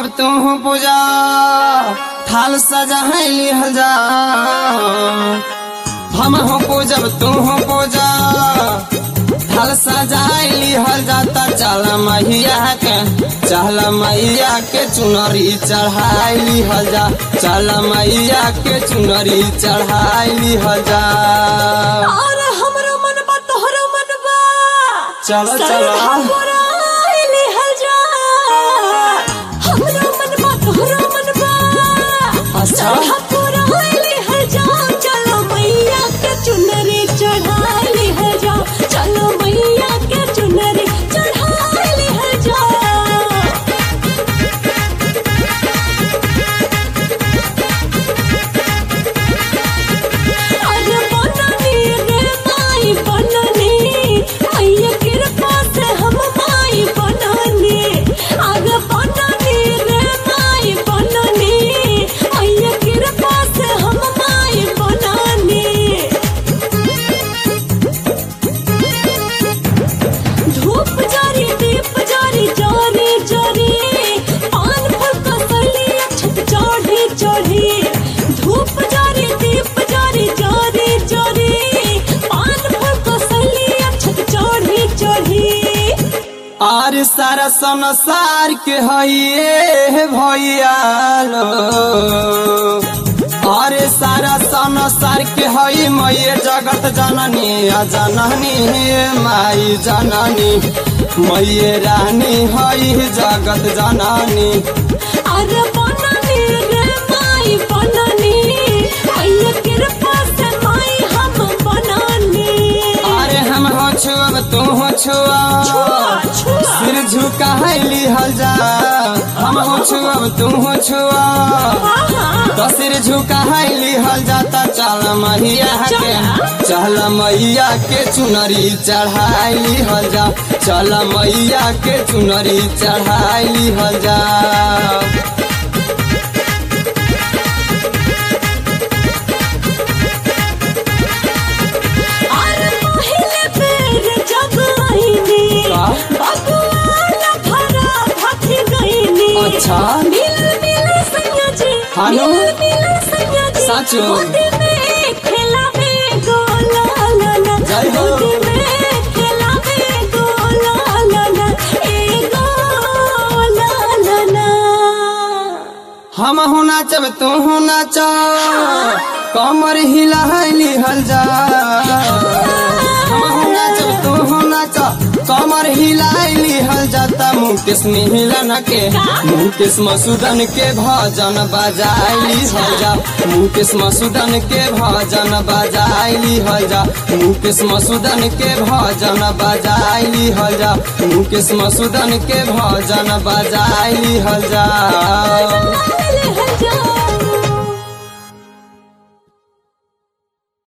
पूजब तू पूजा थाल सजाइली हजा हम हो पूजब तू पूजा थाल सजाइली हल जाता चल मैया के चल मैया के चुनरी चढ़ाइली हल जा चल मैया के चुनरी चढ़ाइली हल जा और हमरो मन बा तोहरो मन बा चलो चलो सरहा पुराइली हल जा हमरो मन बा तोहरो मन बा अच्छा। सरहा पुराइली हल जा चलो मैया के चुनरी चढ़ाइली हल जा चलो मैया के चुनरी चढ़ाइली हल जा अरे बननी रे माई बननी मैया कृपा से हम माई बननी अरे बननी रे माई बननी मैया कृपा से हम माई बननी धूप जारी दीप जारी जारी जारी पान फल कसली छत चढ़ी चढ़ी धूप जारी दीप जारी जारी जारी पान फल कसली छत चढ़ी चढ़ी आर सारा संसार के हइए भैया लो अरे सारा संसार के हई मैये जगत जननी आ जननी माई जननी मैये रानी हई जगत जननी अरे बननी रे माई बननी मैया कृपा से माई हम बननी अरे हम हो छुअब तू हो छुआ छुआ, छुआ। सिर झुकाइली हल जा हम हो छुअब तू हो छुआ आहा तो सिर झुकाइली हल जाता चल मैया के चल मैया के चुनरी चढ़ाइली हल जा चल मैया के चुनरी चढ़ाइली हल जा अरे पहिले बेर जब आईनी का? बबुआला भरा भागी गईनी अच्छा। मिल मिल सैया जी हानो? मिल मिल सैया जी साचो? गोदी में खेलावे गोला लाला जय हो। गोदी में खेलावे गोला लाला ए गोला लाला हम हो नाचब तू हो नाच कमर हिलाइली हल जा हम हो नाचब तू हो नाच कमर हिलाइली हल जाता मुकेश मिलन के मुकेश मसूदन के भजन बजाइली हल जा मुकेश मसूदन के भजन बजाइली हल जा मुकेश मसूदन के भजन बजाइली हल जा मुकेश मसूदन के भजन बजाइली हल जा